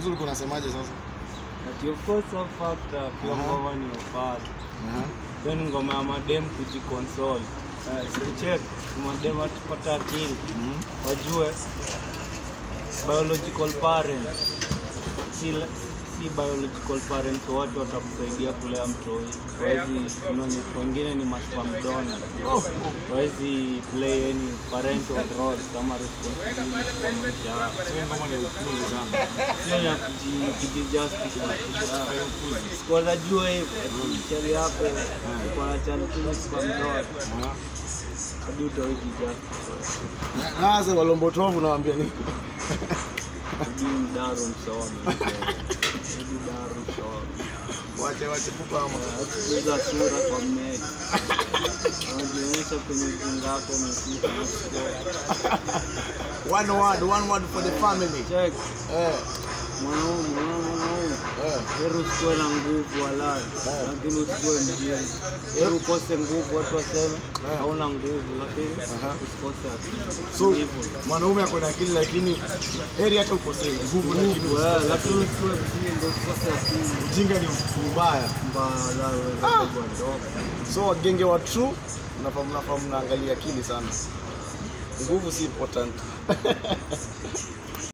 Sasa ulikuwa unasemaje sasa? Ati of course so fact uh, pia Aha. ngoma ni ufala. Aha. Then ngoma ya madem kujiconsole. Uh, sikucheck madem atupata akili. Mhm. Wajue biological parents si, si biological parents wote watakusaidia kulea mtoi. Wawezi unaona, wengine ni maspam donor. Wawezi play any parental role kama responsibility kwa maisha yao. Sasa ngoma ni upuzi sana. Sio ya kuji- kujijustice na kuji- Sikuwa najua hivyo. Sheria hapo kwa chanukini kwa mdoa. Aha. Hadi utawai kujijustice. Na sasa walombotovu nawaambia nini? Hadi mdaro msome. Hadi mdaro msome. Wache wache pupa ama. Kupiga sura kwa mmeli. Wanajionyesha kwenye ujinga wako umefika. One word, one word for the family. Check. Eh. Mwanaume, mwanaume, mwanaume. Eh. Heri usikuwe na nguvu walai, lakini usikuwe mjinga. Heri ukose nguvu, watu waseme hauna nguvu, lakini Aha. usikose akili. So Hivyo. mwanaume ako na akili lakini heri hata ukosee nguvu lakini Nguvu, eh, usikose lakini akili. usiwe mjinga, usikose akili. Ujinga ni mbaya. Mbaya, waweza kubwa ndogo. So wagenge wa true mnafaa mnafaa mnaangalia akili sana. Nguvu si important.